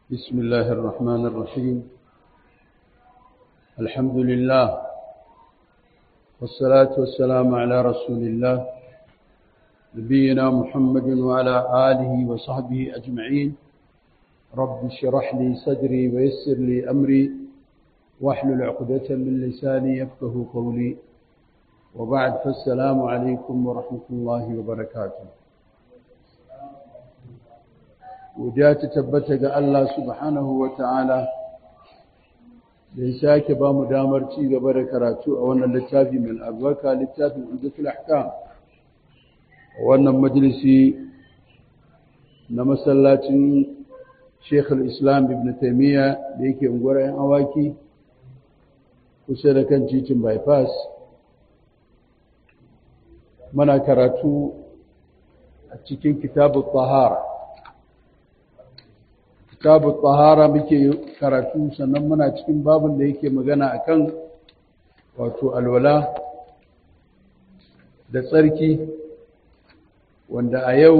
بسم الله الرحمن الرحيم الحمد لله والصلاة والسلام على رسول الله نبينا محمد وعلى آله وصحبه أجمعين رب اشرح لي صدري ويسر لي أمري واحلل عقدة من لساني يفقه قولي وبعد فالسلام عليكم ورحمة الله وبركاته godiya ta tabbata ga Allah subhanahu wa ta'ala da ya sake ba mu damar ci gaba da karatu a wannan littafi mai albarka littafin Umdatul Ahkam a wannan majalisi na masallacin Sheikh islam Ibn Taymiyyah da yake unguwar 'yan awaki kusa da kan titin bypass mana karatu a cikin kitabu tahara kitabu tahara muke karatu sannan muna cikin babin da yake magana akan wato alwala da tsarki wanda a yau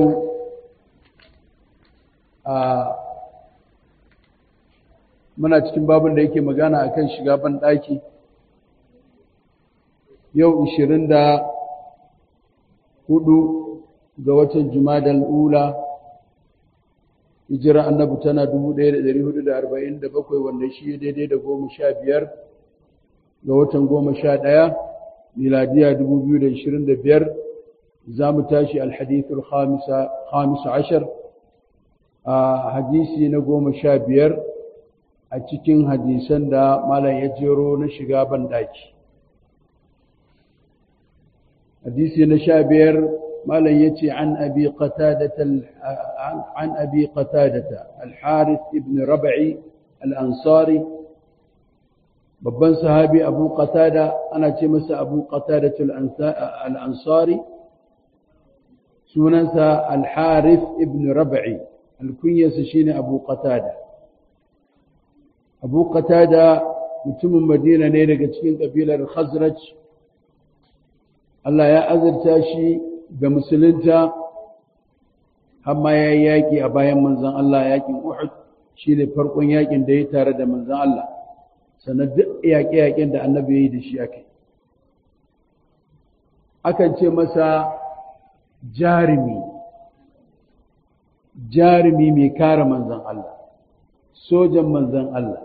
a muna cikin babin da yake magana akan shiga ban daki yau 24 ga watan jumadal ula hijira annabi tana 1447 wanda shi daidai da goma sha biyar ga watan goma sha ɗaya miladiya 2025 za mu tashi alhadithul khamisa ashar a hadisi na goma sha biyar a cikin hadisan da malam ya jero na shiga banɗaki hadisi na sha biyar مالن يتي عن أبي قتادة عن أبي قتادة الحارث ابن ربعي الأنصاري babban sahabi abu qatada ana ce masa abu qatada al-ansari sunansa al-harith ibn rab'i alkunyarsa shine abu qatada abu qatada mutumin madina ne daga cikin kabilar khazraj Allah ya azurta shi ga musulunta amma ya yi yaƙi a bayan manzan Allah yaƙin Uhud shi ne farkon yaƙin da ya tare da manzan Allah sannan duk yaƙe-yaƙen da annabi ya yi da shi aka akan ce masa jarumi jarumi mai kare manzan Allah sojan manzan Allah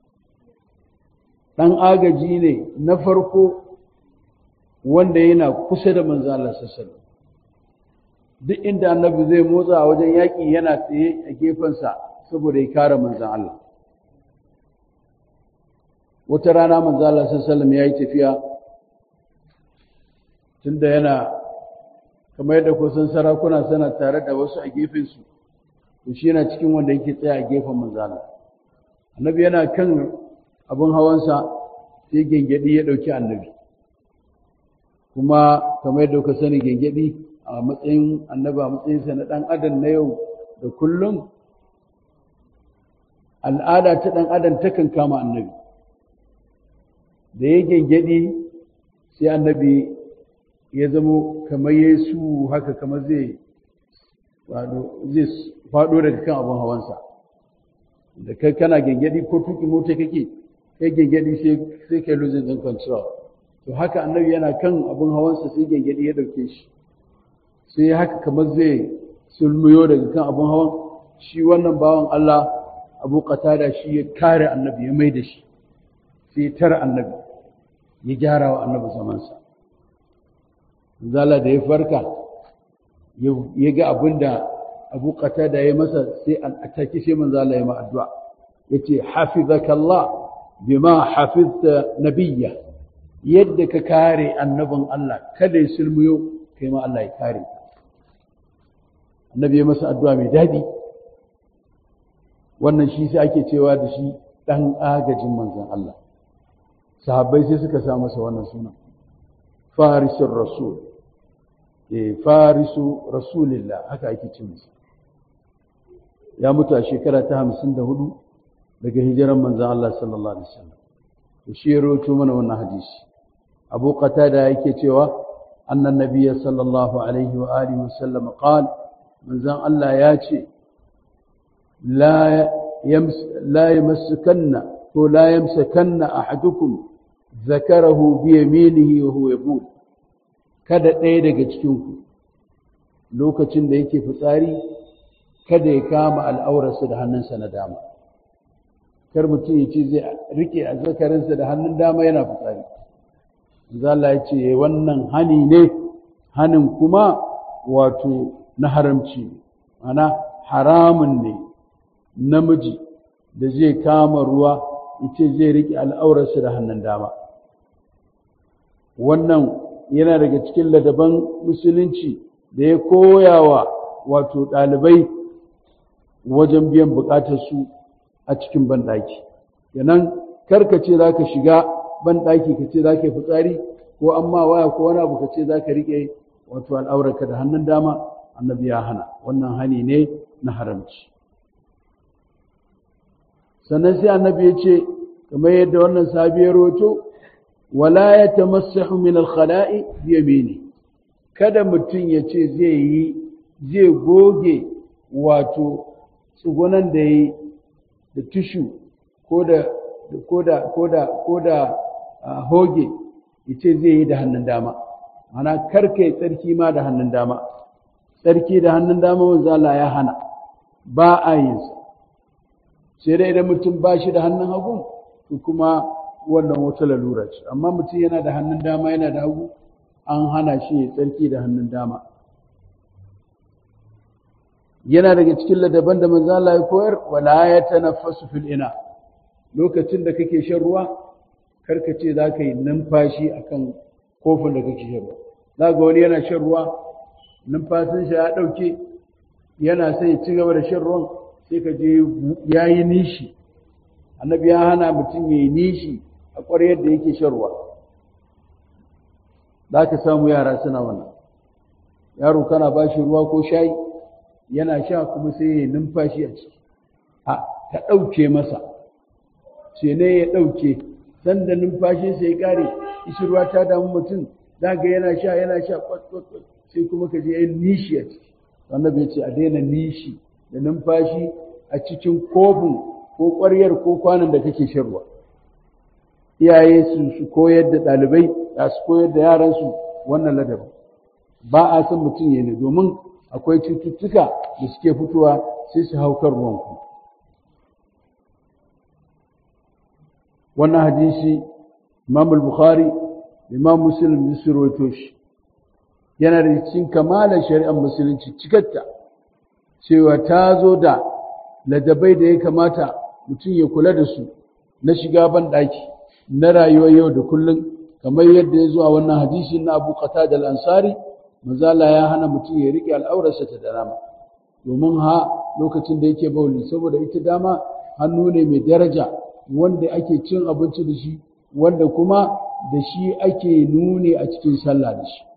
ɗan agaji ne na farko wanda yana kusa da manzan Allah sassanin duk inda annabi zai motsa a wajen yaƙi yana tsaye a gefensa saboda ya kare manzan Allah wata rana manzan Allah sallallahu ya yi tafiya tunda yana kamar yadda kusan sarakuna sana tare da wasu a gefensu to shi yana cikin wanda yake tsaye a gefen manzan Allah annabi yana kan abin hawansa sai gengedi ya ɗauki annabi kuma kamar yadda kuka sani gengedi a matsayin annaba a matsayinsa na ɗan adam na yau da kullum al'ada ta ɗan adam takan kama annabi da ya gyangyaɗi sai annabi ya zamo kamar ya su haka kamar zai faɗo daga kan abin hawansa da kai kana gyangyaɗi ko tuki mota kake kai gyangyaɗi sai kai losing ɗin control to haka annabi yana kan abin hawansa sai gyangyaɗi ya ɗauke shi sai haka kamar zai sulmiyo daga kan abin hawan shi wannan bawan Allah abu qatada shi ya kare annabi ya mai da shi sai ya tara annabi ya gyara wa annabi zamansa zala da ya farka ya ga abin da abu qatada ya masa sai an ataki sai manzo Allah ya ma addu'a yace hafizakallah bima hafizta nabiyya yadda ka kare annabin Allah kada ya sulmiyo kai ma Allah ya kare annabi ya masa addu'a mai daɗi wannan shi sai ake cewa da shi ɗan agajin manzan Allah sahabbai sai suka sa masa wannan sunan farisun rasul eh farisu rasulillah haka ake ce masa ya mutu a shekara ta hamsin da hudu daga hijiran manzan Allah sallallahu alaihi wasallam to shi ya rawaito mana wannan hadisi abu qatada yake cewa annan nabiyya sallallahu alaihi wa alihi wasallam qala manzon Allah ya ce la la yamassakanna ko la yamsakanna ahadukum zakarahu bi yaminihi wa huwa yaqul kada ɗaya daga cikin ku lokacin da yake fitsari kada ya kama al'aurarsa da hannunsa na dama kar mutum ya ce zai rike a zakarinsa da hannun dama yana fitsari zala ya ce wannan hani ne hanin kuma wato na haramci ana haramun ne namiji da zai kama ruwa yace zai rike al'aurarsa da hannun dama wannan yana daga cikin ladaban musulunci da ya koyawa wato ɗalibai wajen biyan buƙatarsu a cikin banɗaki kenan karka ce za ka shiga banɗaki ka ce za ka yi fitsari ko amma waya ko wani abu ka ce za ka riƙe wato al'aurarka da hannun dama annabi ya hana wannan hani ne na haramci sannan sai annabi ya ce kamar yadda wannan sabiyar roto wala ya tamassahu min al-khala'i bi yamini kada mutum ya ce zai yi zai goge wato tsugunan da yi da tushu ko da ko da ko da ko da hoge ya ce zai yi da hannun dama mana karka yi tsarki ma da hannun dama tsarki da hannun dama wanzu Allah ya hana ba a yin sa sai dai idan mutum ba shi da hannun hagu to kuma wannan wata lalura ce amma mutum yana da hannun dama yana da hagu an hana shi ya tsarki da hannun dama yana daga cikin ladaban da manzo Allah ya koyar wala ya tanaffasu fil ina lokacin da kake shan ruwa karka ce za ka yi numfashi akan kofin da kake shan ruwa za ga wani yana shan ruwa numfashin shi ya ɗauke yana sai ya ci gaba da shan ruwan sai ka je ya yi nishi annabi ya hana mutum ya yi nishi a ƙwaryar da yake shan ruwa za ka samu yara suna wannan yaro kana ba shi ruwa ko shayi yana sha kuma sai ya yi numfashi a ciki a ta ɗauke masa sai ne ya ɗauke sanda numfashinsa ya ƙare ishirwa ta damu mutum za ga yana sha yana sha kwat sai kuma ka je yin nishi a ciki annabi ya ce a daina nishi da numfashi a cikin kofin ko ƙwaryar ko kwanan da kake shan ruwa iyaye su su koyar da ɗalibai da su koyar da yaransu wannan ladabi ba a son mutum ya ne domin akwai cututtuka da suke fitowa sai su hau kan ruwanku wannan hadisi imam al-bukhari imam muslim sun rawaito shi yana da cikin kamalar shari'ar musulunci cikatta cewa ta zo da ladabai da ya kamata mutum ya kula da su na shiga ban ɗaki na rayuwar yau da kullum kamar yadda ya zo a wannan hadisi na abu qatada al-ansari manzala ya hana mutum ya riƙe al'aurarsa ta da dama domin ha lokacin da yake bauli saboda ita dama hannu ne mai daraja wanda ake cin abinci da shi wanda kuma da shi ake nuni a cikin sallah da shi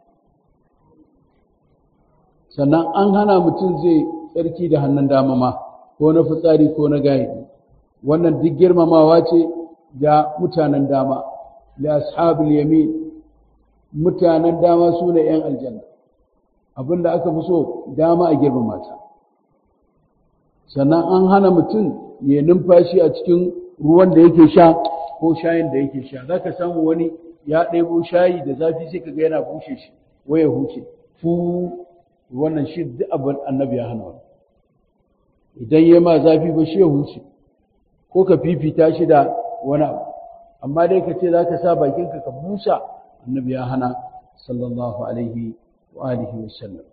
sannan an hana mutum zai tsarki da hannun dama ma ko na fitsari ko na gayi wannan duk girmamawa ce ga mutanen dama da ashabul yamin mutanen dama su ne 'yan aljanna abinda aka fi so dama a girmama ta sannan an hana mutum ya numfashi a cikin ruwan da yake sha ko shayin da yake sha za ka samu wani ya ɗebo shayi da zafi sai ka ga yana bushe shi waya huce fu wannan shi duk abin annabi ya hana wani idan ya ma zafi ba shi ya huce ko ka fifita shi da wani abu amma dai ka ce za ka sa bakinka ka busa annabi ya hana sallallahu alaihi wa alihi wa sallam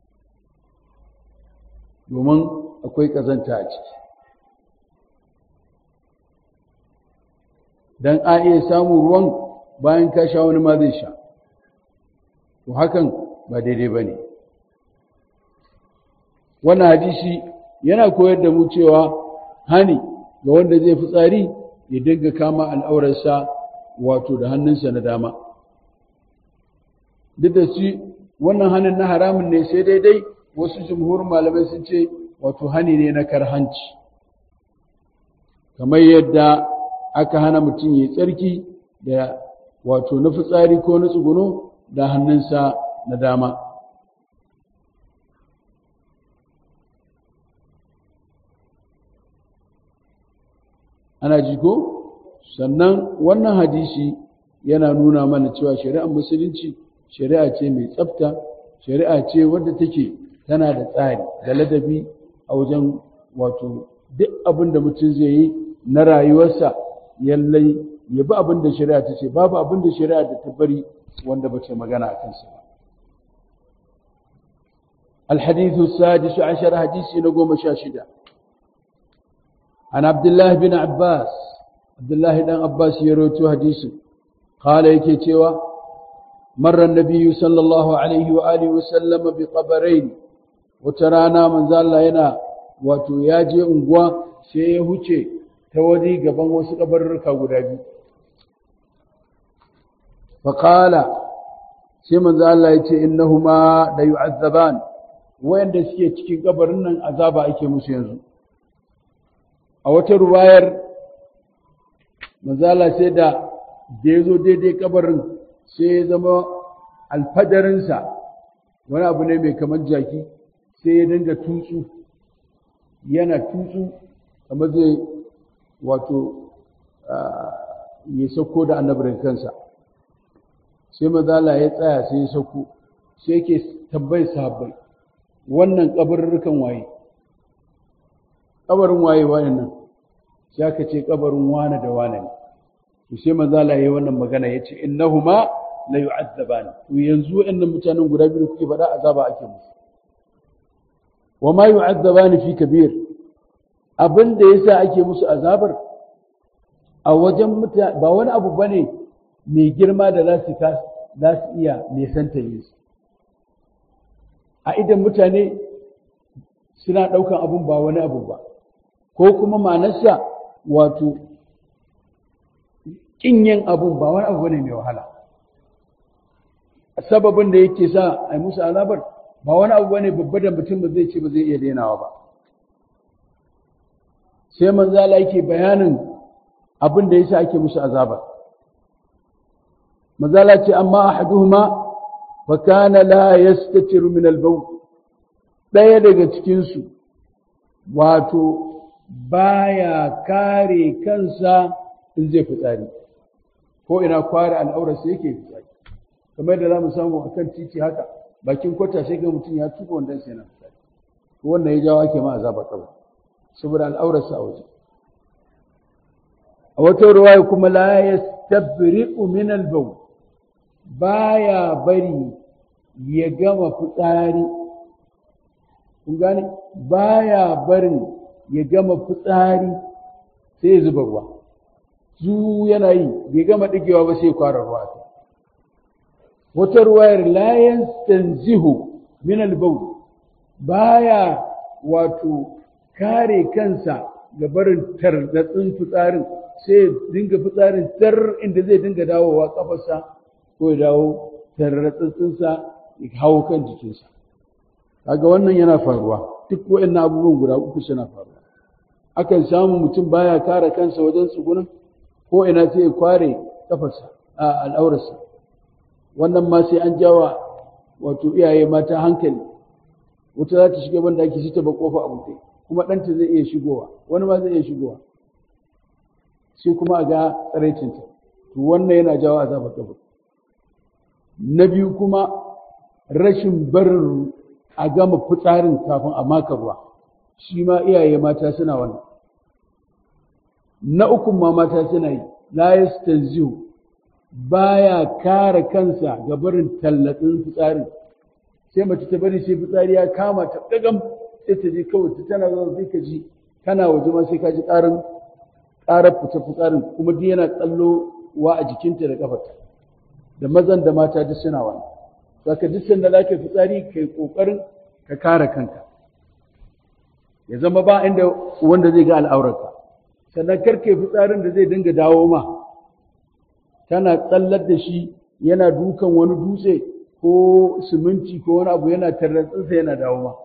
domin akwai ƙazanta a ciki dan a iya samun ruwan bayan ka sha wani ma zai sha to hakan ba daidai ba ne wannan hadisi yana koyar da mu cewa hani ga wanda zai fi tsari ya dinga kama al'aurarsa wato da hannunsa na dama duk da shi wannan hannun na haramun ne sai daidai wasu jumhur malamai sun ce wato hani ne na karhanci kamar yadda aka hana mutum ya tsarki da wato na fitsari ko na tsuguno da hannunsa na dama ana ji ko sannan wannan hadisi yana nuna mana cewa shari'ar musulunci shari'a ce mai tsafta shari'a ce wadda take tana da tsari da ladabi a wajen wato duk abin da mutum zai yi na rayuwarsa yallai ya bi abin da shari'a ta ce babu abin da shari'a da ta bari wanda ba ce magana a kansa ba الحديث السادس عشر حديث نقوم شاشدة عن عبد الله بن عباس عبد الله بن عباس يروي حديث قال يكتوى مر النبي صلى الله عليه وآله وسلم بقبرين وترانا من زال هنا wato ya je unguwa sai ya huce ta wani gaban wasu kabarurruka guda biyu faƙala sai manzo Allah ya ce innahuma la yu'azzaban wayanda suke cikin kabarin nan azaba ake musu yanzu a wata ruwayar manzala sai da da ya zo daidai kabarin sai ya zama alfadarinsa wani abu ne mai kamar jaki sai ya dinga tutsu yana tutsu kamar zai wato ya sauko da annabirin kansa sai manzala ya tsaya sai ya sauko sai yake tambayi sahabbai wannan kabarurrukan waye kabarin waye waye nan sai aka ce kabarin wane da wane ne to sai manzo Allah yayi wannan magana yace innahuma la yu'azzaban to yanzu wayannan mutanen guda biyu kuke faɗa azaba ake musu wa ma yu'azzaban fi kabir abin da yasa ake musu azabar a wajen mutane ba wani abu bane mai girma da za su za su iya nesanta yin su a idan mutane suna ɗaukan abun ba wani abu ba ko kuma manarsa wato ƙin yin abun ba wani abu ne mai wahala sababin da yake sa a yi musu azabar ba wani abu ne babba da mutum ba zai ce ba zai iya dainawa ba sai manzala yake bayanin abin da yasa ake musu azabar manzala ce amma ahaduhuma fa kana la yastatiru min al-bawl daya daga cikin su wato baya kare kansa in zai fitsari ko ina kware al'aurarsa yake fitsari kamar da za mu samu a kan titi haka bakin kwata sai ga mutum ya tuka wanda sai na fitsari to wannan ya jawo ake ma azaba kawai saboda al'aurarsa a waje a wata ruwaya kuma la yastabri'u min al-bawl baya bari ya gama fitsari kun gane baya barin ya gama fitsari sai ya zuba ruwa zu yana yi bai gama digewa ba sai kwara ruwa ta wata ruwayar la yastanzihu min al-bawl baya wato kare kansa ga barin tardatsin fitsarin sai dinga fitsarin tar inda zai dinga dawowa kafarsa ko ya dawo tarratsinsa ya hawo kan jikinsa kaga wannan yana faruwa duk waɗannan abubuwan guda uku suna faruwa akan samu mutum baya kare kansa wajen tsugunan ko ina sai ya kware kafarsa a al'aurarsa wannan ma sai an jawa wato iyaye mata hankali wata za ta shiga banda ake shi ta ba kofa a buɗe kuma ɗanta zai iya shigowa wani ma zai iya shigowa sai kuma a ga tsaraicinta to wannan yana jawo azabar kabari na biyu kuma rashin barin a gama fitsarin kafin a maka ruwa shi ma iyaye mata suna wannan na ukun ma mata suna yi la yastanzihu baya kare kansa ga barin tallatsin fitsarin sai mace ta bari sai fitsari ya kama ta dagam sai ta je kawai ta tana zuwa sai ka ji kana waje ma sai ka ji ƙarin ƙarar fita fitsarin kuma duk yana tsallowa a jikinta da kafarta da mazan da mata duk suna wannan saka duk sanda za ka fitsari kai kokarin ka kare kanka ya zama ba inda wanda zai ga al'aurarka sannan karke fitsarin da zai dinga dawo ma tana tsallar da shi yana dukan wani dutse ko siminti ko wani abu yana tarratsinsa yana dawo ma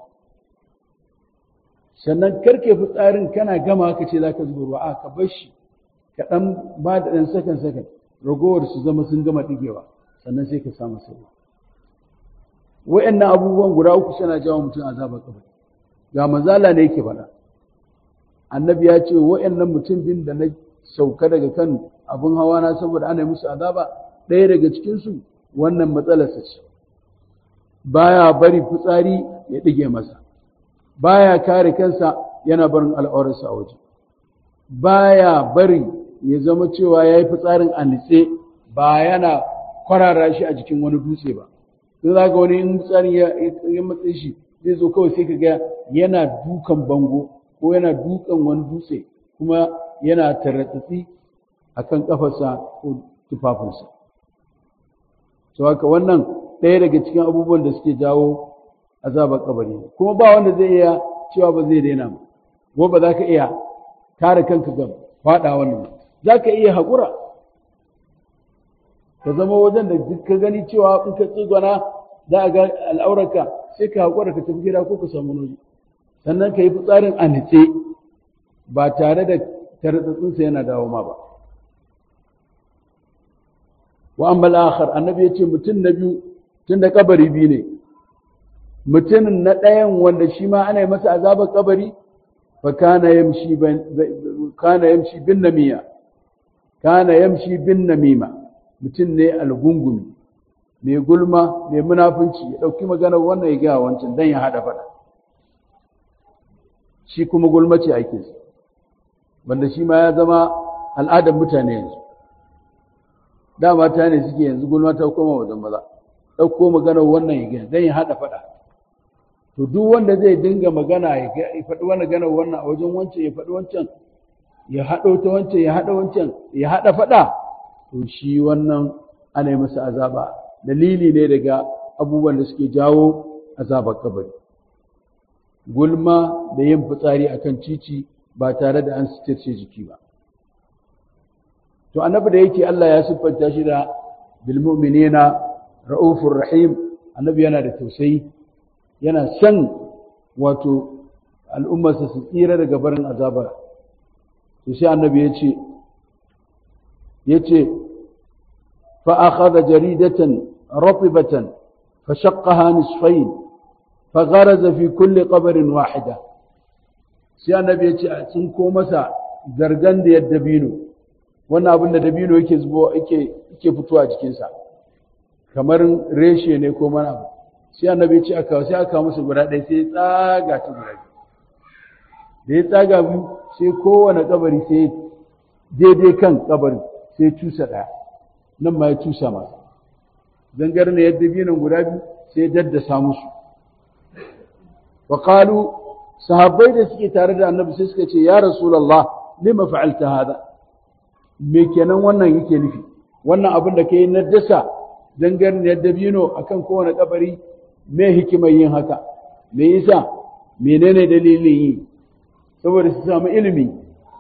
sannan karke fitsarin kana gama ka ce za ka zuba ruwa a ka bar shi ka ɗan ba da ɗan sakan sakan ragowar su zama sun gama ɗigewa sannan sai ka samu sauwa wa'annan abubuwan guda uku suna jawo mutum azabar kabari ga mazala ne yake faɗa annabi ya ce wa'annan mutum bin da na sauka daga kan abin hawa na saboda ana musu azaba ɗaya daga cikinsu wannan matsalarsa ce baya bari fitsari ya ɗige masa baya kare kansa yana barin al'aurarsa a waje baya bari ya zama cewa ya yi fitsarin a nitse ba yana kwarara shi a jikin wani dutse ba sai za ga wani in fitsarin ya matse shi zai zo kawai sai ka ga yana dukan bango ko yana dukan wani dutse kuma yana tarratsatsi a kan ƙafarsa ko tufafinsa to haka wannan ɗaya daga cikin abubuwan da suke jawo azabar kabari kuma ba wanda zai iya cewa ba zai daina ba ko ba za ka iya kare kanka ga faɗa wannan za ka iya haƙura ka zama wajen da duk ka gani cewa in ka tsigona za a ga al'aurarka sai ka haƙura ka tafi gida ko ka samu noji sannan ka yi fitsarin a nice ba tare da tartsatsinsa yana dawo ma ba wa amma al-akhar annabi yace mutum na biyu tunda kabari biyu ne mutumin na ɗayan wanda shi ma ana yi masa azabar kabari fa kana yamshi kana yamshi bin namiya kana yamshi bin namima mutum ne algungumi mai gulma mai munafunci ya ɗauki maganar wannan ya gaya wancan dan ya haɗa faɗa shi kuma gulma ce aikinsa wanda shi ma ya zama al'adar mutane yanzu da mata ne suke yanzu gulma ta koma wajen maza ɗauko maganar wannan ya gani don ya haɗa faɗa to duk wanda zai dinga magana ya faɗi wani ganar wannan a wajen wancan ya faɗi wancan ya haɗo ta wancan ya haɗa wancan ya haɗa faɗa to shi wannan ana yi masa azaba dalili ne daga abubuwan da suke jawo azabar kabari gulma da yin fitsari akan cici ba tare da an sitirce jiki ba to annabi da yake Allah ya siffanta shi da bil mu'minina raufur rahim annabi yana da tausayi yana san wato al'ummarsa su tsira daga barin azaba to sai annabi ya ce yace fa akhadha jaridatan ratibatan fa shaqqaha nisfayn fa gharaza fi kulli qabrin wahida sai annabi ya ce a tsinko masa zargan da yadda bino wannan abin da dabino yake zubo yake yake fitowa jikinsa kamar reshe ne ko mana abu sai annabi ya ce aka sai aka musu guda ɗaya sai ya tsaga ta guda da ya tsaga biyu sai kowane kabari sai daidai kan kabarin sai ya cusa ɗaya nan ma ya cusa masa zangar ne yadda biyu guda biyu sai ya daddasa musu wa qalu sahabbai da suke tare da annabi sai suka ce ya rasulullah lima fa'alta hada me kenan wannan yake nufi wannan abin da kai na dasa zangarniyar dabino akan kowane kabari me hikimar yin haka me yasa menene dalilin yi saboda su samu ilimi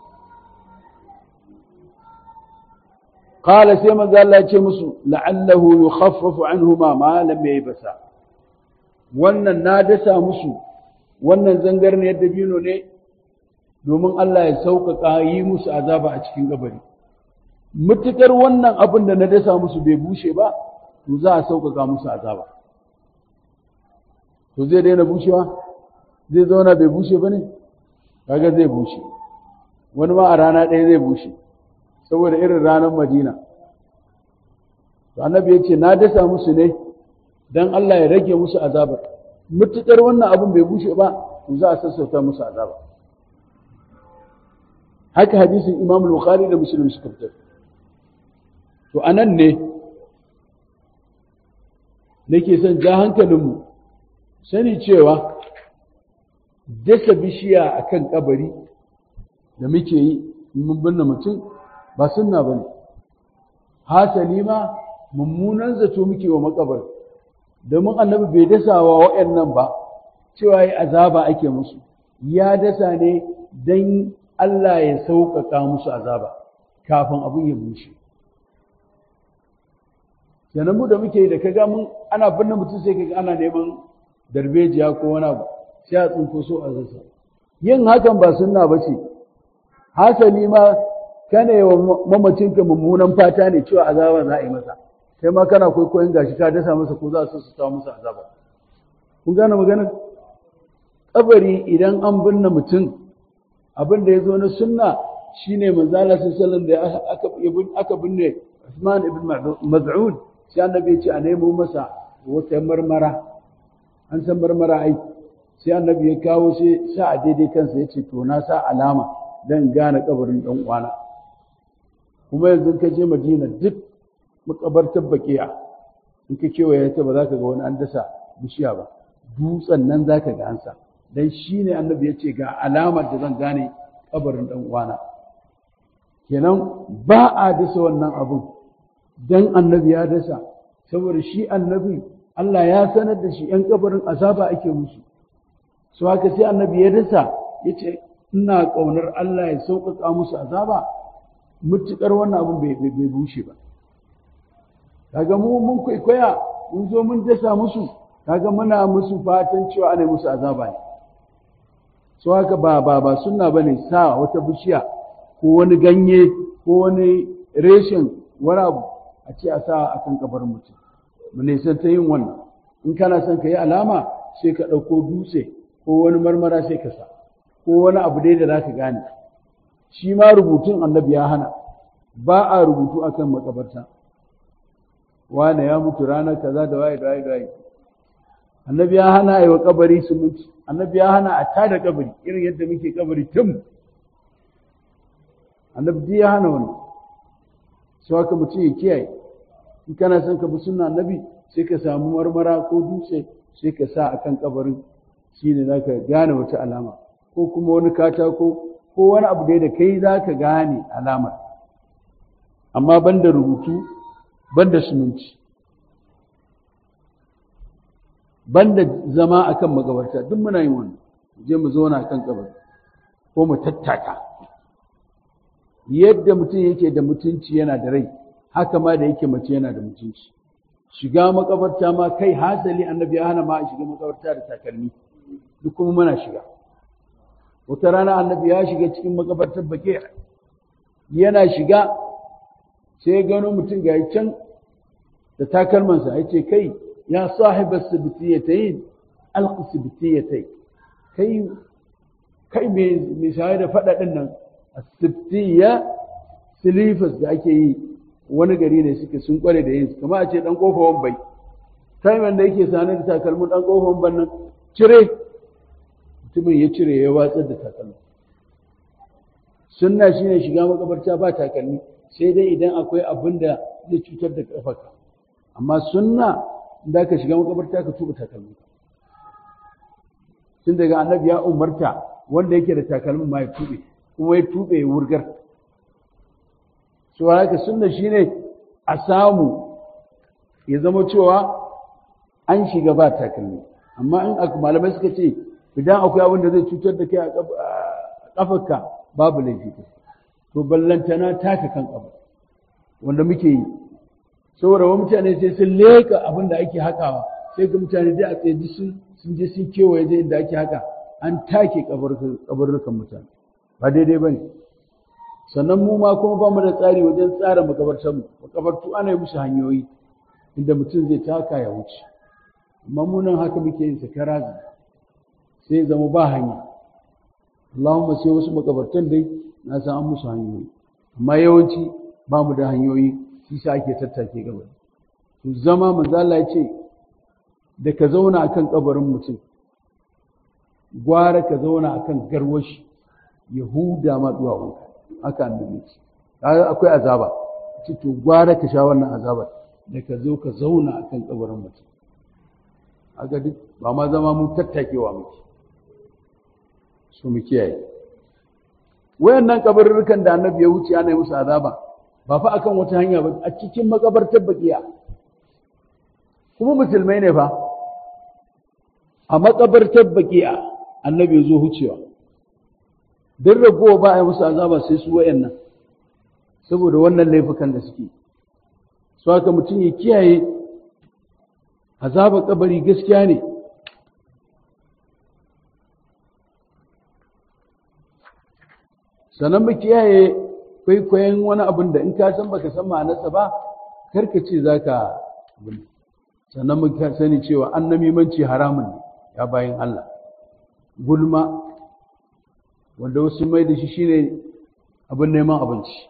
qala sai manzo Allah ya ce musu la'allahu yukhaffafu anhuma ma lam yaybasa wannan na dasa musu wannan zangarniyar dabino ne domin Allah ya sauƙaƙa yi musu azaba a cikin kabari mutukar wannan abin da na dasa musu bai bushe ba to za a sauƙaƙa musu azaba to zai daina bushewa zai zauna bai bushe ba ne kaga zai bushe wani ma a rana ɗaya zai bushe saboda irin ranar madina to annabi ya ce na dasa musu ne don Allah ya rage musu azabar mutukar wannan abin bai bushe ba to za a sassauta musu azaba haka hadisin imam bukhari da muslim suka fitar to anan ne nake son ja hankalinmu sani cewa dasa bishiya a kan kabari da muke yi mun binne mutum ba sunna ba ne hasali ma mummunan zato muke wa makabar domin annabi bai dasa wa waɗannan ba cewa yi azaba ake musu ya dasa ne don Allah ya sauƙaƙa musu azaba kafin abin ya bushe sannan mu da muke da kaga mun ana binne mutum sai kaga ana neman darbejiya ko wani abu sai a tsinko so a zasa yin hakan ba sunna ba ce hasali ma kana yi wa mamacinka mummunan fata ne cewa azaba za a yi masa kai ma kana kwaikwayon gashi ka dasa masa ko za su su samu masa azaba kun gane maganar kabari idan an binne mutum abin da ya zo na sunna shine manzo Allah sallallahu da aka aka binne Usman ibn Maz'un sai annabi ya ce a nemo masa wata marmara an san marmara ai sai annabi ya kawo sai sa a daidai kansa ya ce to na sa alama dan gane kabarin dan uwana kuma yanzu ka je Madina duk makabartar bakiya in ka kewaye ta ba za ka ga wani an dasa bishiya ba dutsen nan za ka ga an sa dan shine annabi ya ce ga alamar da zan gane kabarin dan uwana kenan ba a dasa wannan abun dan annabi ya dasa saboda shi annabi Allah ya sanar da shi ‘yan kabarin azaba ake musu su haka sai annabi ya dasa ya ce ina ƙaunar Allah ya sauƙaƙa musu azaba mutuƙar wannan abin bai bushe ba kaga mu mun kwaikwaya mun zo mun dasa musu kaga muna musu fatan cewa ana musu azaba ne su haka ba ba ba sunna bane sa wata bishiya ko wani ganye ko wani reshen wani abu a ce a sa a kan kabarin mutum mu nisan ta yin wannan in kana son ka yi alama sai ka ɗauko dutse ko wani marmara sai ka sa ko wani abu dai da za ka gane shi ma rubutun annabi ya hana ba a rubutu akan makabarta wane ya mutu ranar kaza da waye da waye da waye annabi ya hana a yi wa kabari su mutu annabi ya hana a tada kabari irin yadda muke kabari tun annabi ya hana wannan sai haka mutum ya kiyaye in kana son ka bi sunna annabi sai ka samu marmara ko dutse sai ka sa akan kabarin shine zaka gane wata alama ko kuma wani katako ko wani abu dai da kai zaka gane alamar amma banda rubutu banda suminci banda zama akan magabarta duk muna yin wannan je mu zauna akan kabari ko mu tattaka yadda mutum yake da mutunci yana da rai haka ma da yake mace yana da mutunci shiga makabarta ma kai hasali annabi ya hana ma a shiga makabarta da takalmi duk kuma muna shiga wata rana annabi ya shiga cikin makabartar bake yana shiga sai ya gano mutum ga can da takalmansa ya ce kai ya sahiba sibtiyatayn alqi sibtiyatay kai kai me sai da fada din nan asibtiya silifas da ake yi wani gari ne suke sun kware da yin su kamar a ce dan kofa wambai taiman da yake sanar da takalmin dan kofa wamban nan cire mutumin ya cire ya watsar da takalmin sunna shine shiga makabarta ba takalmi sai dai idan akwai abin da zai cutar da kafarka amma sunna da ka shiga makabarta ka tuba takalmi tun daga annabi ya umarta wanda yake da takalmin ma ya tube kuma ya tube ya wurgar so haka sunna shine a samu ya zama cewa an shiga ba takalmi amma in malamai suka ce idan akwai abin da zai cutar da kai a kafarka babu laifi to ballantana taka kan kafa wanda muke yi saboda wa mutane sai sun leka abin da ake hakawa sai ga mutane dai a tsaye sun sun je sun kewaye da inda ake haka an take kabarurrukan mutane ba daidai ba ne sannan mu ma kuma ba mu da tsari wajen tsara makabartar mu makabartu ana yi musu hanyoyi inda mutum zai taka ya wuce amma mu nan haka muke yin sakara sai zama ba hanya Allahumma sai wasu makabartan dai na san an musu hanyoyi amma yawanci ba mu da hanyoyi shi sa ake tattake gaba to zama manzo Allah ya ce da ka zauna akan kabarin mutum gwara ka zauna akan garwashi yahuda ma duwawunka haka annabi ce akwai azaba ce to gwara ka sha wannan azabar da ka zo ka zauna akan kabarin mutum haka duk ba ma zama mu tattakewa muke su mu kiyaye wayannan kabarurrukan da annabi ya wuce ana yi musu azaba ba fa akan wata hanya ba a cikin makabartar bakiya kuma musulmai ne fa a makabartar bakiya annabi ya zo hucewa duk ragowa ba a yi musu azaba sai su wayannan saboda wannan laifukan da suke su haka mutum ya kiyaye azabar kabari gaskiya ne sannan mu kiyaye kwaikwayon wani abin da in ka san baka san ma'anarsa ba karka ce za ka sannan mu sani cewa an namimanci haramun ne ya bayan Allah gulma wanda wasu mai da shi shine abin neman abinci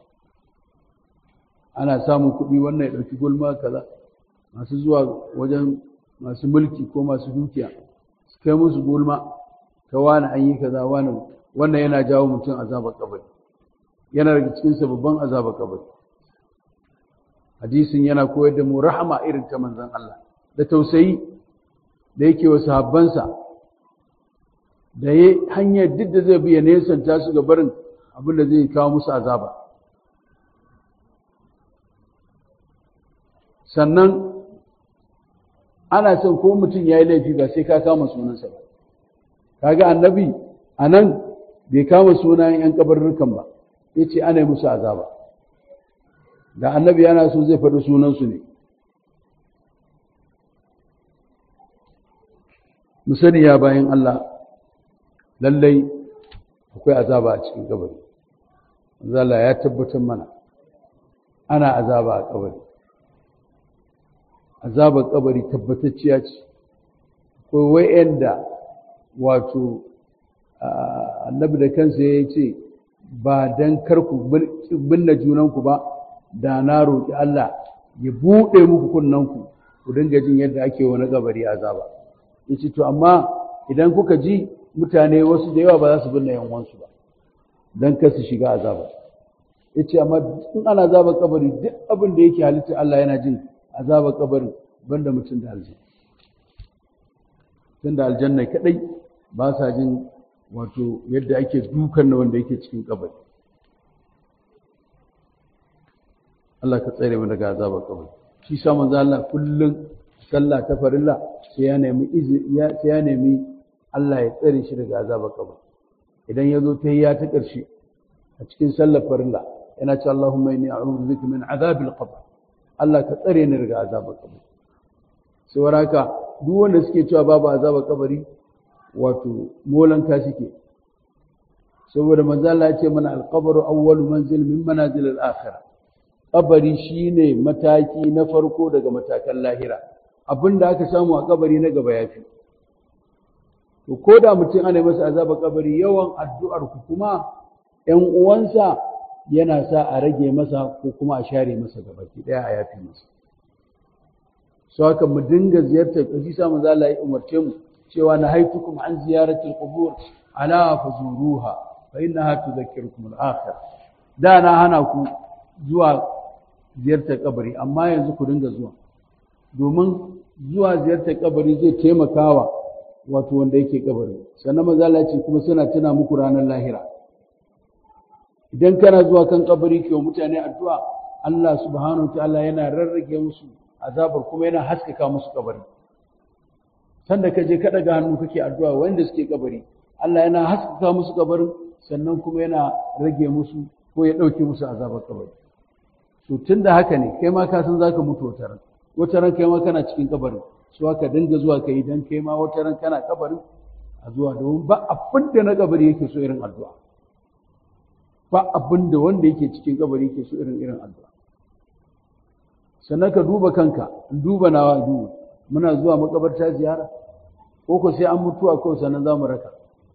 ana samun kuɗi wannan ya ɗauki gulma kaza masu zuwa wajen masu mulki ko masu dukiya su kai musu gulma ta wani an yi kaza wani wannan yana jawo mutum azabar kabari yana daga cikin babban azabar kabari hadisin yana koyar da mu rahama irin ta manzon Allah da tausayi da yake wa sahabbansa da ya hanyar duk da zai bi ya nesanta su ga barin abin da zai kawo musu azaba sannan ana son ko mutum ya yi laifi ba sai ka kama sunansa ba kaga annabi a nan bai kama sunan 'yan kabarurrukan ba ya ce ana yi musu azaba da annabi yana so zai faɗi sunansu ne mu sani ya bayan Allah lallai akwai azaba a cikin kabari zala ya tabbatar mana ana azaba a kabari azabar kabari tabbatacciya ce akwai wa'yanda wato annabi da kansa ya ce ba don karku binne junanku ba da na roƙi Allah ya buɗe muku kunnanku ku dinga jin yadda ake wani kabari azaba ya ce to amma idan kuka ji mutane wasu da yawa ba za su binne yanwansu ba don kar su shiga azaba ya ce amma in ana azaba kabari duk abin da yake halitta Allah yana jin azaba kabari banda mutum da aljanna tun da aljanna kadai ba sa jin wato yadda ake dukan na wanda yake cikin kabari Allah ka tsare mu daga azaba kabari shi sa manzo Allah kullun sallah ta farilla sai ya nemi sai ya nemi Allah ya tsare shi daga azabar kabari idan ya zo ta ya ta ƙarshe a cikin sallar farilla yana ce Allahumma inni a'udhu bika min azabil qabr Allah ka tsare ni daga azabar kabari sai waraka duk wanda suke cewa babu azabar kabari wato molan ka suke saboda manzo Allah ya ce mana al-qabru awwalu manzil min manazil al-akhirah kabari shine mataki na farko daga matakan lahira abinda aka samu a kabari na gaba yafi to ko da mutum ana masa azaba kabari yawan addu'ar ku kuma ƴan uwansa yana sa a rage masa ko kuma a share masa gabaki daya a yafi masa so haka mu dinga ziyartar kashi sa manzo Allah ya umarce mu cewa na haitukum an ziyaratil qubur ala fazuruha fa innaha tudhakkirukum al-akhir da na hana ku zuwa ziyartar kabari amma yanzu ku dinga zuwa domin zuwa ziyartar kabari zai taimakawa wato wanda yake kabari sannan manzo Allah ce kuma suna tuna muku ranar lahira idan kana zuwa kan kabari ke wa mutane addu'a Allah subhanahu wa ta'ala yana rarrage musu azabar kuma yana haskaka musu kabari sanda ka je ka daga hannu kake addu'a wanda suke kabari Allah yana haskaka musu kabarin sannan kuma yana rage musu ko ya dauke musu azabar kabari to tunda haka ne kai ma ka san zaka mutu wata ran wata ran kai ma kana cikin kabarin su haka dinga zuwa kai dan kai ma wata ran kana kabarin a zuwa domin ba abin da na kabari yake so irin addu'a ba abin da wanda yake cikin kabari yake so irin irin addu'a sannan ka duba kanka duba nawa duba muna zuwa makabarta ziyara ko ko sai an mutuwa ko sannan za mu raka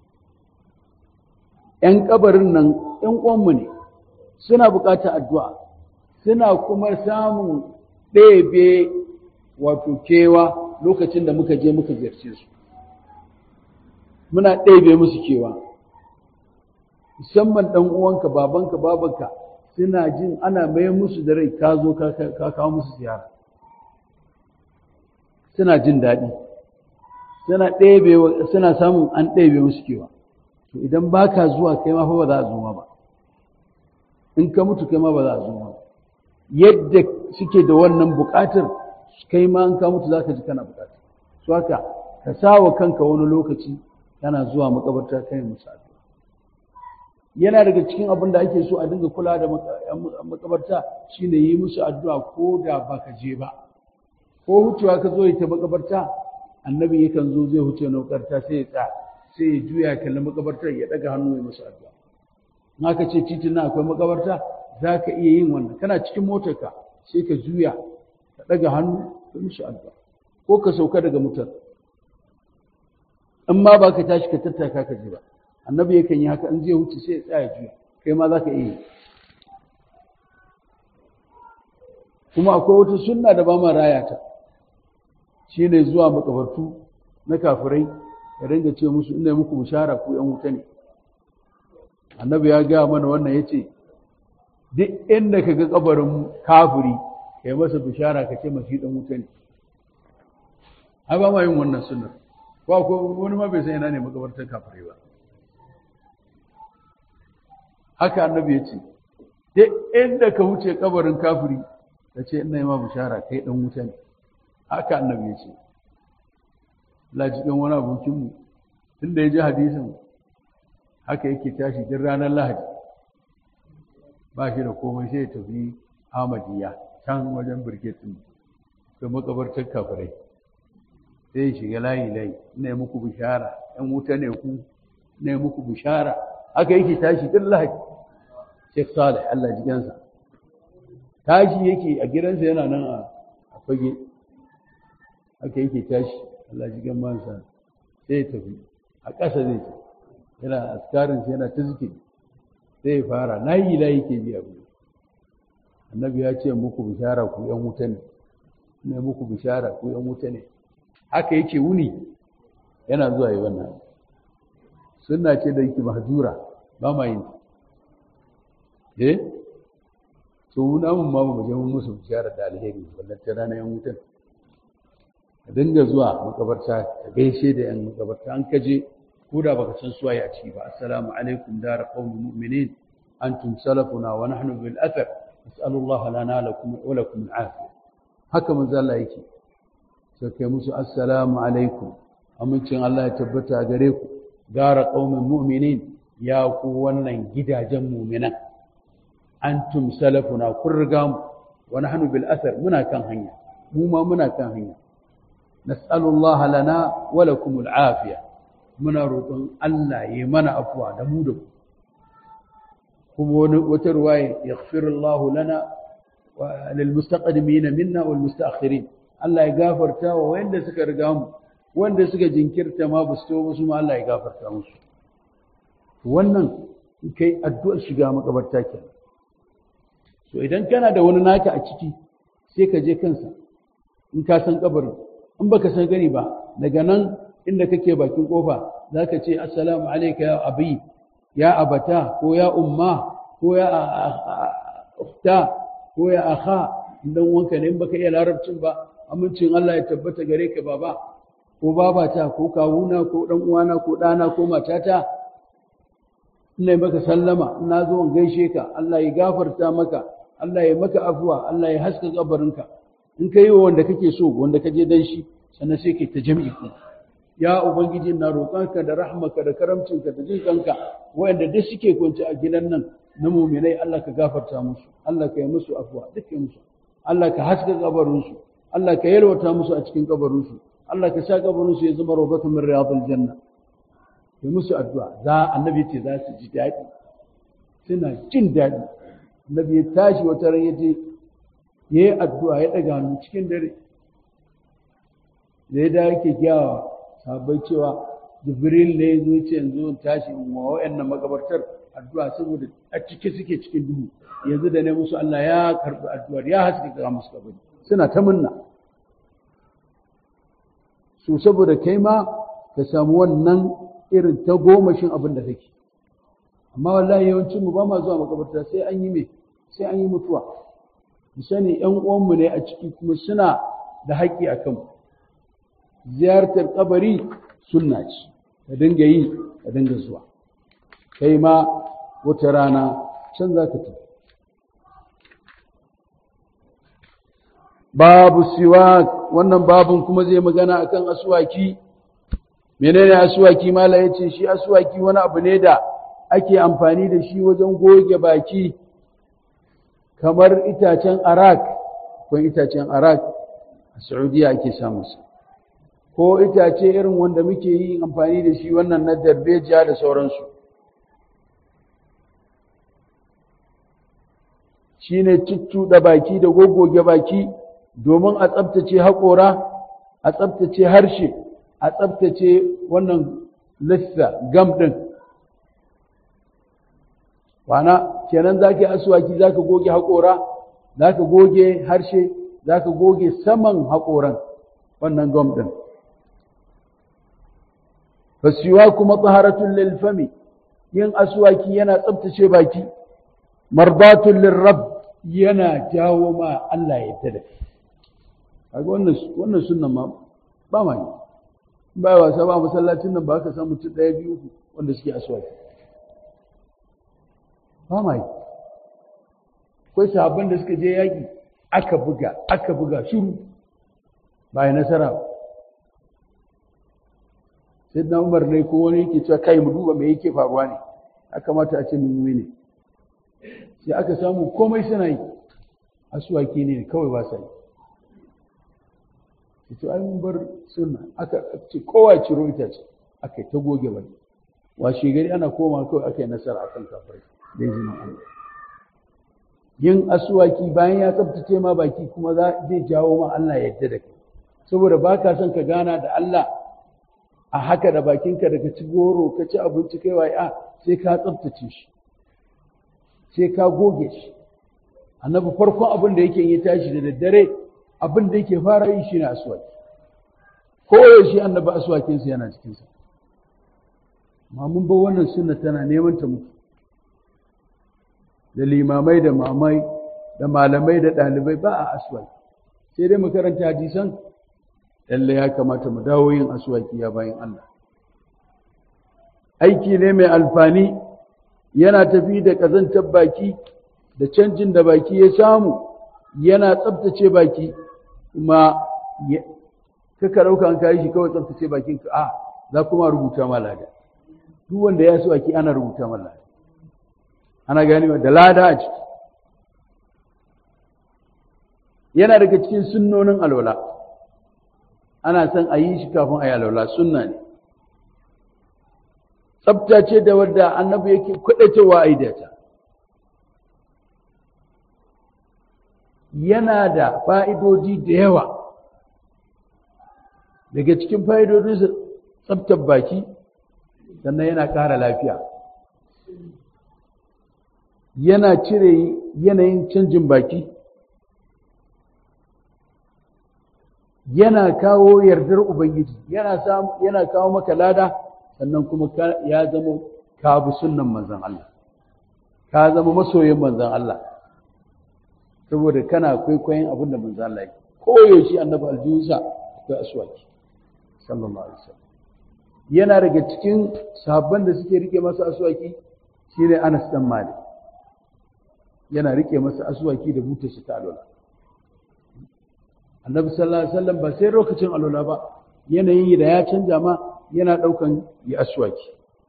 ‘yan kabarin nan ‘yan uwanmu ne suna buƙatar addu'a suna kuma samun ɗebe wato kewa lokacin da muka je muka ziyarce su muna ɗebe musu kewa musamman ɗan uwanka babanka babanka suna jin ana mai musu da rai ka zo ka kawo musu ziyara suna jin daɗi suna ɗebe suna samun an ɗebe musu kewa to idan ba ka zuwa kai ma fa ba za a zo ma ba in ka mutu kai ma ba za a zo ma ba yadda suke da wannan buƙatar kai ma in ka mutu za ka ji kana buƙata su haka ka sa wa kanka wani lokaci kana zuwa makabarta kai musu addu'a yana daga cikin abin da ake so a dinga kula da makabarta shine yi musu addu'a ko da ba ka je ba ko hucewa ka zo ta makabarta annabi yakan zo zai huce na makabarta sai ya tsaya sai ya juya kalli makabartar ya daga hannu ya musu addu'a in aka ce titin na akwai makabarta za ka iya yin wannan kana cikin motarka sai ka juya ka daga hannu ka musu addu'a ko ka sauka daga motar in ma ba ka tashi ka tattaka ka ji ba annabi yakan yi haka in zai wuce sai ya tsaya juya kai ma za ka iya kuma akwai wata sunna da ba ma raya ta shine zuwa makabartu na kafirai ya ringa ce musu ina muku bishara ku yan wuta ne annabi ya gaya mana wannan ya ce duk inda ka ga kabarin kafiri ka yi masa bishara ka ce mashi dan wuta ne ai ba ma yin wannan sunnar ba ko wani ma bai san ina ne makabartar kafirai ba haka annabi ya ce duk inda ka wuce kabarin kafiri ka ce ina yi ma bishara kai dan wuta ne haka annabi ya ce lajikin wani abokinmu tun da ya ji hadisin haka yake tashi duk ranar lahadi ba shi da komai sai ya tafi ahmadiyya can wajen birgetin da makabartar kafirai sai ya shiga layi layi ina yi muku bishara yan wuta ne ku ina yi muku bishara haka yake tashi duk lahadi Sheikh Salih Allah jikansa tashi yake a gidansa yana nan a fage haka yake tashi Allah jikan mansa sai ya tafi a ƙasa zai ce yana askarin sai yana ta zikiri sai ya fara layi layi ke bi abu annabi ya ce muku bishara ku yan wuta ne ne muku bishara ku yan wuta ne haka yake wuni yana zuwa yi wannan sunna ce da yake mahjura ba ma yin eh to wuna mun ma mu je mun musu bishara da alheri wannan ta rana yan wutan ka dinga zuwa makabarta ka gaishe da yan makabarta an kaje ko da baka san suwaye a ciki ba assalamu alaikum dar qaumin mu'minin antum salafuna wa nahnu bil athar nas'alu Allah lana lakum wa lakum al afiya haka manzo Allah yake sai kai musu assalamu alaikum amincin Allah ya tabbata gare ku dar qaumin mu'minin ya ku wannan gidajen mu'minan antum salafuna kun riga mu wa nahnu bil athar muna kan hanya mu ma muna kan hanya nas'alu Allah lana wa lakum al afiya muna roƙon Allah ya mana afuwa da mu da ku kuma wani wata ruwaya yaghfiru Allah lana wa lil mustaqdimin minna wal mustaakhirin Allah ya gafarta wa wanda suka riga mu wanda suka jinkirta ma ba su to su ma Allah ya gafarta musu wannan kai addu'ar shiga makabarta kenan so idan kana da wani naka a ciki sai ka je kansa in ka san kabarin in baka san gani ba daga nan inda kake bakin kofa zaka ce assalamu alayka ya abi ya abata ko ya umma ko ya ukhta ko ya akha dan wanka ne in baka iya larabcin ba amincin Allah ya tabbata gare ka baba ko babata ko kawuna ko dan uwana ko dana ko matata ina maka sallama ina zo in gaishe ka Allah ya gafarta maka Allah ya maka afuwa Allah ya haska kabarinka in kai wanda kake so wanda kaje dan shi sannan sai kai ta jami'i kuma ya ubangiji na roƙonka da rahmaka da karamcinka da jin kanka wanda duk suke kwance a gidan nan na muminai Allah ka gafarta musu Allah ka yi musu afuwa duk yi musu Allah ka haska kabarinsu Allah ka yalwata musu a cikin kabarinsu Allah ka sa kabarinsu ya zama rawdatun min riyadil janna yi musu addu'a za annabi ce za su ji daɗi suna jin daɗi annabi ya tashi wata ran yaje ya yi addu'a ya ɗaga hannu cikin dare da ya da yake gyawa sabai cewa jibril ne ya zo ce yanzu in tashi in wa wa'annan makabartar addu'a saboda a cike suke cikin duhu yanzu da ne musu Allah ya karɓi addu'ar ya haske ga musu kabari suna ta munna su saboda kai ma ka samu wannan irin ta gomashin abin da kake amma wallahi yawancin mu ba ma zuwa makabarta sai an yi me sai an yi mutuwa mu sani ƴan uwanmu ne a ciki kuma suna da haƙƙi a kanmu ziyartar kabari sunna ce ka dinga yi ka dinga zuwa kai ma wata rana can za ka tafi babu siwak wannan babun kuma zai magana akan aswaki menene aswaki mala yace shi aswaki wani abu ne da ake amfani da shi wajen goge baki kamar itacen arak ko itacen arak a Saudiya ake samun sa ko itace irin wanda muke yi amfani da shi wannan na darbejiya da sauransu shine da baki da goggoge baki domin a tsabtace haƙora a tsabtace harshe a tsabtace wannan lissa gam ɗin wana kenan za ka yi asuwaki za ka goge haƙora za ka goge harshe za ka goge saman haƙoran wannan gom ɗin fasiwa kuma tsaharatun lilfami yin aswaki yana tsabtace baki marbatun lirrab yana jawo ma Allah ya tada kaga wannan wannan sunnan ma ba ma ne ba wasa ba masallacin nan ba ka samu mutum ɗaya biyu wanda suke aswaki ba ma yi akwai sahabban da suka je yaƙi aka buga aka buga shuru ba ya nasara ba sai na umar ne ko wani yake cewa kai mu duba me yake faruwa ne aka mata a ce mun ne sai aka samu komai suna yi asuwaki ne kawai ba sa yi to ai mun bar sunna aka ce kowa ciro ita ce aka ta goge bane washe gari ana koma kawai aka yi nasara akan kafirai da izinin Allah yin asuwaki bayan ya tsabtace ma baki kuma zai jawo ma Allah yadda da kai saboda ba ka son ka gana da Allah a haka da bakinka da ka ci goro ka ci abinci kai waye a sai ka tsabtace shi sai ka goge shi annabi farkon abin da yake yi tashi da daddare abin da yake fara yi shine asuwaki ko yaushe annabi asuwakinsa yana cikinsa amma mun bar wannan sunna tana neman ta mutu da limamai da mamai da malamai da ɗalibai ba a aswaki sai dai mu karanta hadisan lalle ya kamata mu dawo yin aswaki ya bayan Allah aiki ne mai alfani yana tafi da ƙazantar baki da canjin da baki ya samu yana tsabtace baki kuma kaka ɗauka an kayi shi kawai tsabtace bakin ka a za kuma rubuta malada duk wanda ya so aki ana rubuta malada ana gani da lada a ciki yana daga cikin sunnonin alwala ana son a yi shi kafin a yi alwala sunna ne tsabta ce da wadda annabi yake kwaɗacewa a idata yana da fa'idodi da yawa daga cikin fa'idodinsa tsabtar baki sannan yana ƙara lafiya yana cire yanayin canjin baki yana kawo yardar ubangiji yana samu yana kawo maka lada sannan kuma ya zama ka bi sunnan manzon Allah ka zama masoyin manzon Allah saboda kana kwaikwayon abin da manzon Allah yake koyaushe annabi aljihunsa da aswaki sallallahu alaihi wasallam yana daga cikin sahabban da suke rike masa aswaki shine Anas dan Malik yana rike masa aswaki da buta shi ta alola annabi sallallahu alaihi wasallam ba sai lokacin alola ba yanayin da ya canja ma yana daukan ya aswaki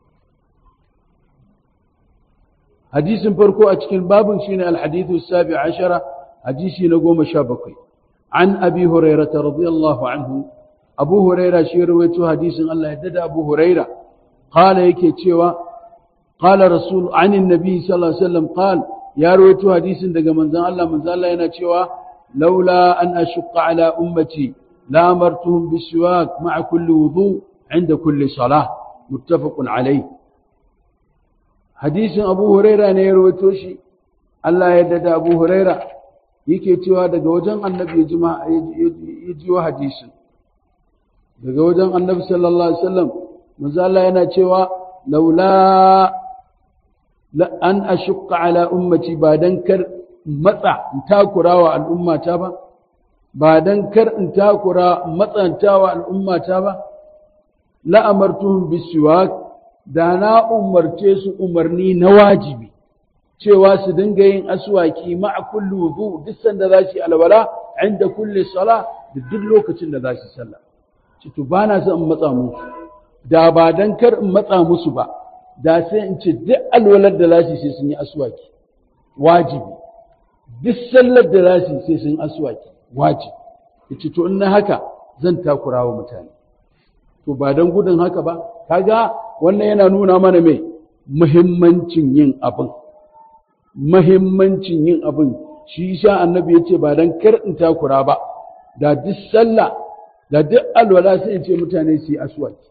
hadisin farko a cikin babin shine alhadithu sabi ashara hadisi na goma sha bakwai an abi hurairah radiyallahu anhu abu huraira shi rawaito hadisin Allah ya dada abu huraira qala yake cewa qala rasul anin nabi sallallahu alaihi wasallam qala ya rawaito hadisin daga manzon Allah manzon Allah yana cewa laula an ashqa ala ummati la amartuhum bisiwak ma'a kulli wudu inda kulli salah muttafaqun alayh hadisin abu huraira ne ya rawaito shi Allah ya dada abu huraira yake cewa daga wajen annabi ya ji hadisin daga wajen annabi sallallahu alaihi wasallam manzo Allah yana cewa laula an ashqa ala ummati ba dan kar matsa in takurawa al'ummata ba ba dan kar in takura matsantawa al'ummata ba la amartuhum bisiwak da na umarce su umarni na wajibi cewa su dinga yin aswaki ma'a kulli wudu duk sanda za su alwala inda kulli sala da duk lokacin da za su sallah ce to ba na son in matsa musu da ba dan kar in matsa musu ba da sai in ce duk alwalar da za su sai sun yi aswaki wajibi duk sallar da za su sai sun yi aswaki wajibi yace to in na haka zan takura wa mutane to ba dan gudun haka ba kaga wannan yana nuna mana mai muhimmancin yin abin muhimmancin yin abin shi sha annabi yace ba dan kar in takura ba da duk sallah da duk alwala sai in ce mutane su yi aswaki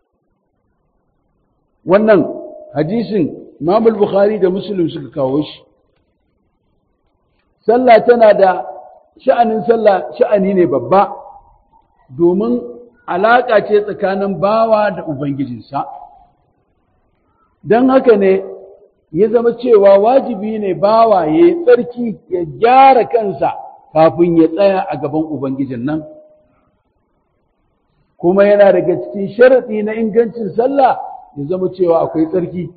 wannan hadisin Imam Bukhari da Muslim suka kawo shi sallah tana da sha'anin sallah sha'ani ne babba domin alaƙa ce tsakanin bawa da ubangijinsa don haka ne ya zama cewa wajibi ne bawa ya yi tsarki ya gyara kansa kafin ya tsaya a gaban ubangijin nan kuma yana daga cikin sharaɗi na ingancin sallah ya zama cewa akwai tsarki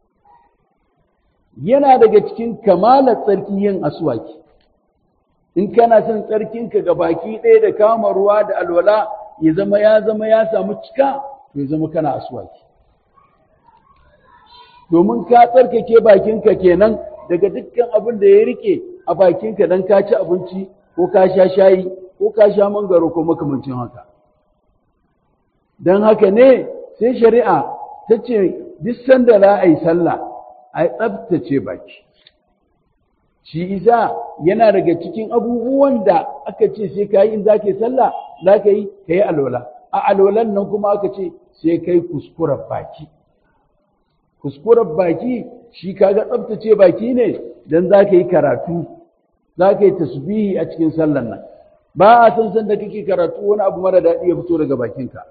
yana daga cikin kamalar tsarki yin aswaki in kana son tsarkinka ga baki ɗaya da kama ruwa da alwala ya zama ya zama ya samu cika to ya zama kana aswaki domin ka tsarkake bakinka kenan daga dukkan abin da ya rike a bakinka don ka ci abinci ko ka sha shayi ko ka sha mangaro ko makamancin haka don haka ne sai shari'a ta ce duk sanda za a yi sallah a tsabtace baki shi isa yana daga cikin abubuwan da aka ce sai ka yi in za ka yi sallah za ka yi ka yi alwala a alwalan nan kuma aka ce sai ka yi kuskuren baki kuskuren baki shi kaga tsabtace baki ne don za ka yi karatu za ka yi tasbihi a cikin sallan nan ba a san san da kake karatu wani abu mara daɗi ya fito daga bakinka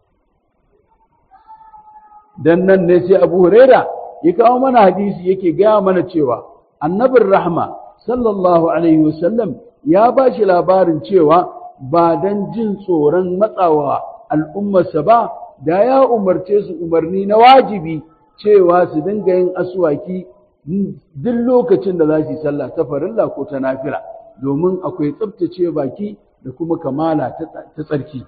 dan nan ne sai abu huraira ya kawo mana hadisi yake gaya mana cewa annabin rahma sallallahu alaihi wasallam ya ba shi labarin cewa ba don jin tsoron matsawa al'ummarsa ba da ya umarce su umarni na wajibi cewa su dinga yin aswaki duk lokacin da za su yi sallah ta farilla ko ta nafila domin akwai tsabtace baki da kuma kamala ta tsarki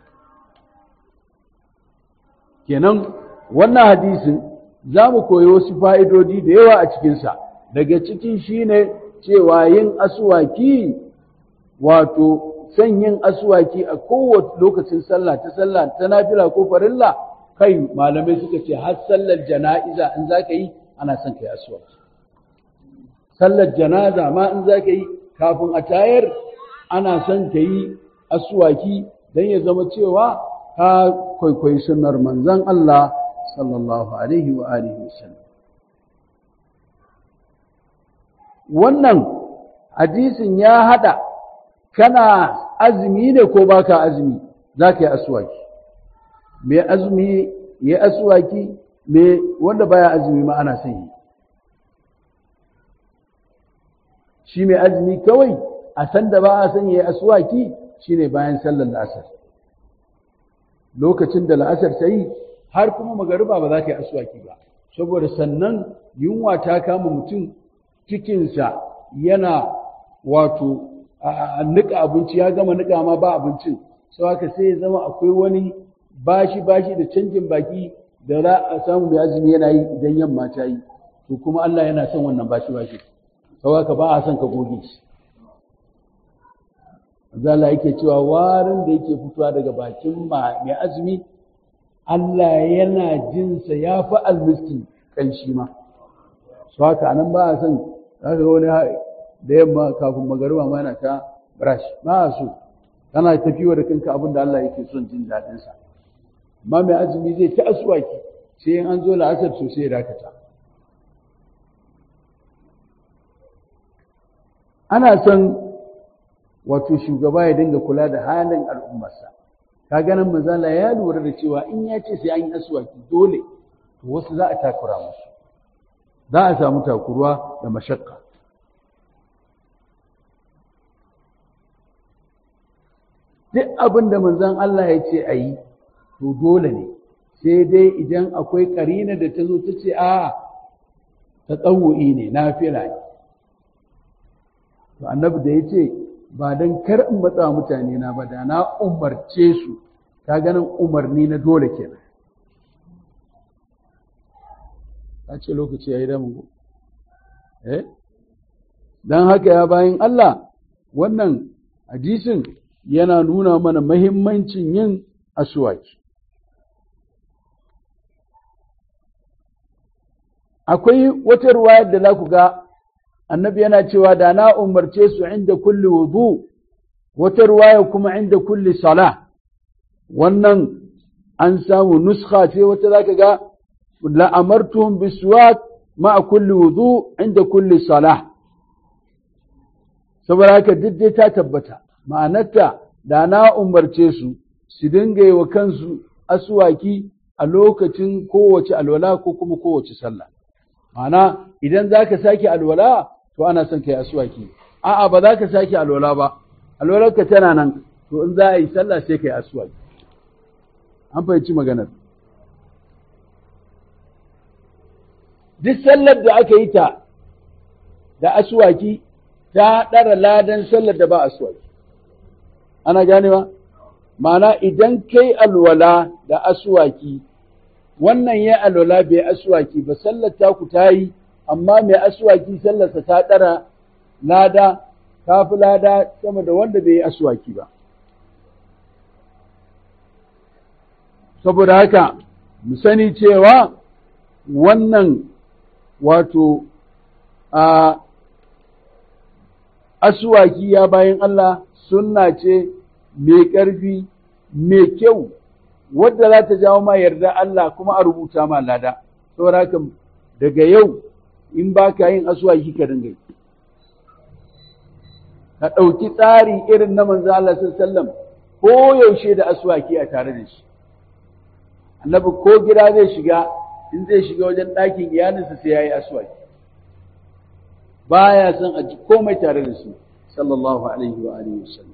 kenan wannan hadisin za mu koyi wasu fa'idodi da yawa a cikinsa daga cikin shine cewa yin aswaki wato son yin aswaki a kowace lokacin sallah ta sallah ta nafila ko farilla kai malamai suka ce har sallar jana'iza in za ka yi ana son ka yi aswaki sallar janaza ma in za ka yi kafin a tayar ana son ka yi aswaki don ya zama cewa ka kwaikwayi sunnar manzon Allah sallallahu alaihi wa alihi wasallam wannan hadisin ya hada kana azumi ne ko baka azumi za ka yi aswaki mai azumi ya aswaki mai wanda baya azumi ma ana son yi shi mai azumi kawai a san da ba a son ya aswaki shine bayan sallar la'asar lokacin da la'asar ta yi har kuma magariba ba za ka yi aswaki ba saboda sannan yunwa ta kama mutum cikinsa yana wato a nika abinci ya gama nika ma ba abincin sau haka sai ya zama akwai wani bashi bashi da canjin baki da za a samu mai azumi yana yi idan yamma ta yi to kuma Allah yana son wannan bashi bashi sau haka ba a son ka goge shi Zala yake cewa warin da yake fitowa daga bakin mai azumi Allah yana jinsa ya fi almiskin kanshi ma su haka nan ba a son za ka wani da yamma kafin magariba ma yana ta brush ba a so kana tafiwa da kanka abin da Allah yake son jin daɗinsa amma mai azumi zai ta asuwaki sai in an zo la'asar sosai ya dakata ana son wato shugaba ya dinga kula da halin al'ummarsa ka ganin mazala ya lura da cewa in ya ce sai an yi asuwaki dole to wasu za a takura musu za a samu takuruwa da mashakka duk abin da manzon Allah ya ce a yi to dole ne sai dai idan akwai karina da ta zo ta ce a ta tsawo'i ne na fila ne to annabi da ya ce ba don kar in matsa mutane na ba da na umarce su ka ganin umarni na dole kenan a ce lokaci ya yi damu eh don haka ya bayan Allah wannan hadisin yana nuna mana mahimmancin yin asuwaki akwai wata ruwayar da za ku ga annabi yana cewa da na umarce su inda kulli wudu wata ruwaya kuma inda kulli sala wannan an samu nuskha ce wata za ka ga la'amartuhum bisuwak ma'a kulli wudu inda kulli sala saboda haka duk dai ta tabbata ma'anarta da na umarce su su dinga yi wa kansu asuwaki a lokacin kowace alwala ko kuma kowace sallah ma'ana idan za ka sake alwala to ana son ka yi asuwaki a'a ba za ka sake alwala ba alwalarka tana nan to in za a yi sallah sai ka yi asuwaki an fahimci maganar duk sallar da aka yi ta da asuwaki ta ɗara ladan sallar da ba asuwaki ana ganewa ma'ana idan kai alwala da asuwaki wannan ya alwala bai asuwaki ba sallar taku ta yi amma mai asuwaki sallarsa ta ɗara lada ta fi lada sama da wanda bai yi asuwaki ba saboda haka mu sani cewa wannan wato a asuwaki ya bayan Allah sunna ce mai ƙarfi mai kyau wadda za ta jawo ma yarda Allah kuma a rubuta ma lada saboda haka daga yau in ba ka yin asuwaki ka dinga yi ka ɗauki tsari irin na manzo Allah sallallahu ko yaushe da asuwaki a tare da shi annabi ko gida zai shiga in zai shiga wajen ɗakin iyalinsa sai ya yi asuwaki baya son a ji komai tare da su sallallahu alaihi wa alihi wasallam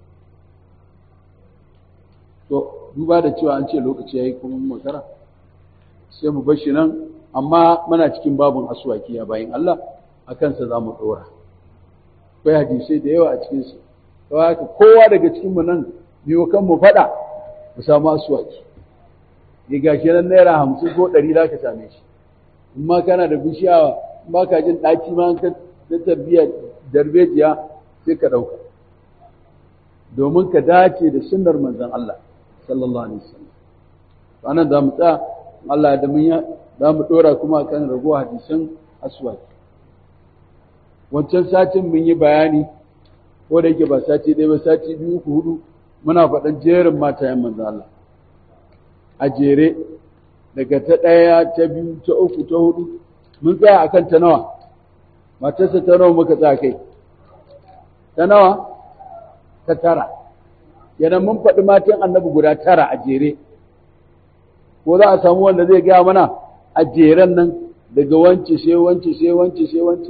to duba da cewa an ce lokaci yayi kuma makara sai mu bar shi nan amma muna cikin babun asuwaki ya bayin Allah a kansa za mu ɗora akwai hadisai da yawa a cikin su haka kowa daga cikin mu nan biyo kan mu faɗa mu samu asuwaki ya gashi nan naira hamsin ko ɗari za ka same shi in ma kana da bishiya in ba ka jin ɗaci ma ka ta tarbiyyar darbejiya sai ka ɗauka domin ka dace da sunnar manzon Allah sallallahu alaihi wasallam anan za mu tsaya Allah da mun za mu ɗora kuma kan raguwa hadisan aswaki wancan satin mun yi bayani ko da yake ba sati ɗaya ba sati biyu uku hudu muna faɗan jerin matayen manzon Allah a jere daga ta ɗaya ta biyu ta uku ta hudu mun tsaya akan ta nawa matarsa ta nawa muka tsaya kai ta nawa ta tara kenan mun faɗi matan annabi guda tara a jere ko za a samu wanda zai gaya mana a jeren nan daga wance sai wance sai wance sai wance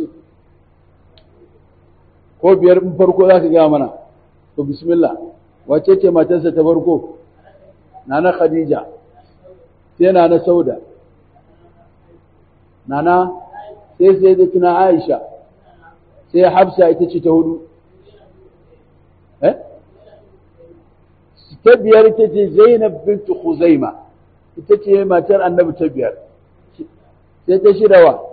ko biyar in farko za ka gaya mana to bismillah wace ce matarsa ta farko nana khadija sai nana sauda nana sai sai da tuna aisha sai hafsa ita ce ta hudu eh ta biyar ita ce zainab bintu khuzaima ita ce matar annabi ta biyar sai ta shida wa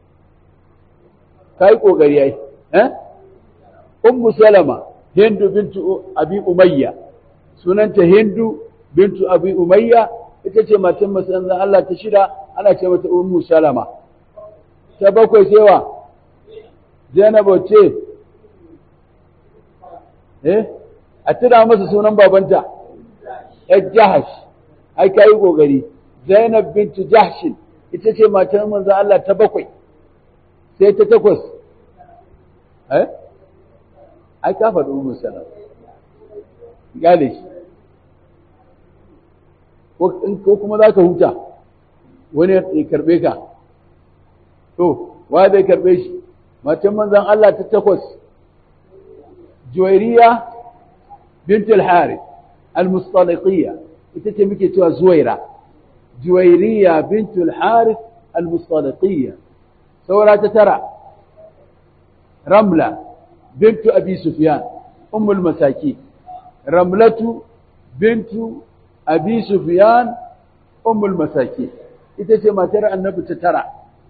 kai kokari ai eh ummu salama hindu bintu abi umayya sunanta hindu bintu abi umayya ita ce matan masanzan Allah ta shida ana ce mata ummu salama ta bakwai sai wa zainabu ce eh a tuna masa sunan babanta yar jahash ai ka yi ƙoƙari zainab bintu jahshin ita ce matan manzan Allah ta bakwai sai ta takwas eh ai ka faɗi umar salam gane shi ko kuma za ka huta wani ya karɓe ka to wa zai karɓe shi matan manzan Allah ta takwas juwairiya bintul harith al-mustaliqiyya ita ce muke cewa zuwaira juwairiya bintul harith al-mustaliqiyya saura ta tara ramla bintu abi sufyan ummul masaki ramlatu bintu abi sufyan ummul masaki ita ce matar annabi ta tara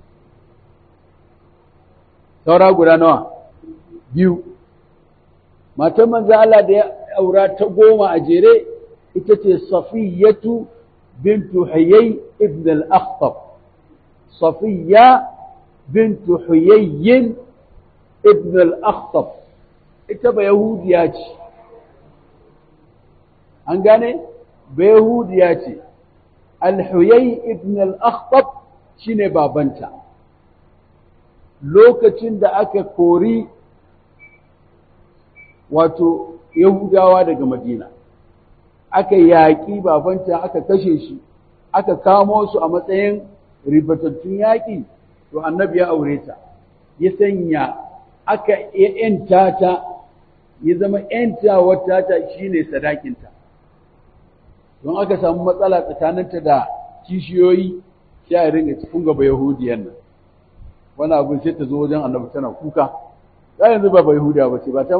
saura guda nawa biyu matan manzo Allah da ya aura ta goma a jere ita ce safiyatu bintu huyay ibn al-akhtab safiya bintu huyay ibn al-akhtab ita ba yahudiya ce an gane ba yahudiya ce al-huyay ibn al-akhtab shine babanta lokacin da aka kori wato yahudawa daga madina aka yaƙi babanta aka kashe shi aka kamo su a matsayin ribatattun yaƙi to annabi ya aure ta ya sanya aka yanta ta ya zama yantawar tata shine sadakinta don aka samu matsala tsakaninta da kishiyoyi sai a ringa cikin gaba yahudiyan nan wani abin sai ta zo wajen annabi tana kuka ta yanzu ba ba yahudiya ba ce ba ta